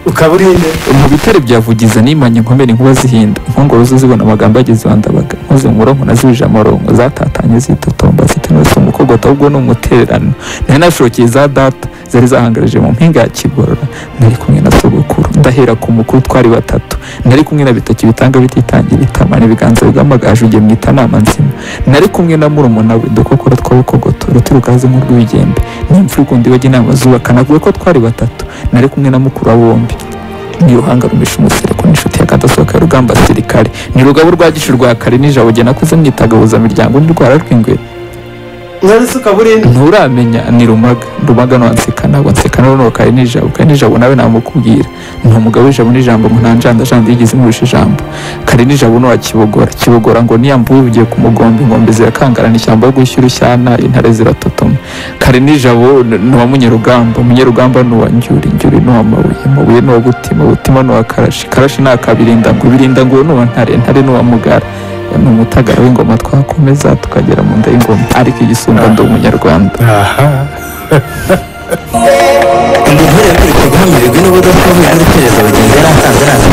ukaba uri hehe mu bitare bya vugiza nimanye inkomere inkuba zihinda inkongoro zo zibona amagambo yageze iwandabaga nkoze mu murongo nazibije amorongo zatatanye zitotomba ziti n'uwese umukogota ahubwo ni umutererano nari nashokeye za data zari zahangarije mu mpinga ya kigorora nari kumwe na sogokuru ndahera ku mukuru twari batatu nari kumwe na bitoki bitanga bititangira itama n'ibiganza bigamagaje ugiye mu itanama nzima nari kumwe na murumuna we dukokora twabukogoto ruturukaze nk'urw'ibigembe n'imfura ukundi bajya inama zubaka navuga ko twari batatu nari kumwe na mukuru wa bombi ni ruhanga rumisha umusereko n'inshuti ya kadasohoka y'urugamba sirikare ni rugabo rwa gishu rwa kare n'ijabo jye nakuze mwitagabuza miryango n'indwara rw'ingwe none se ukaba uri hehe nturamenya ni rumaga rumaga nwanseka ntabwo nseka n'uruno kare n'ijabo kare n'ijabo nawe namukubwira ni umugabo w'ijabo n'ijambo ngo nta njandajanda yigeze imurusha ijambo kare n'ijabo ni uwa kibogora kibogora ngo niyambuwe ugiye ku mugombe inkombe zirakangarana ishyamba yo gushyira ushyana intare ziratotoma kare n'ijabo ni uwa munyarugamba munyarugamba ni uwa njyuri njyuri ni uwa mabuye mabuye ni uwa butima butima ni uwa karashi karashi ni akabirinda ngo birinda ngo ni uwa ntare ntare ni uwa mugara ni umutagara w'ingoma twakomeza tukagera mu nda y'ingoma ariko igisumba ndi umunyarwanda aha Imvura yamurikaga hamurirwa n'ubudafumbira n'urukereza abagenzi yari asanze araza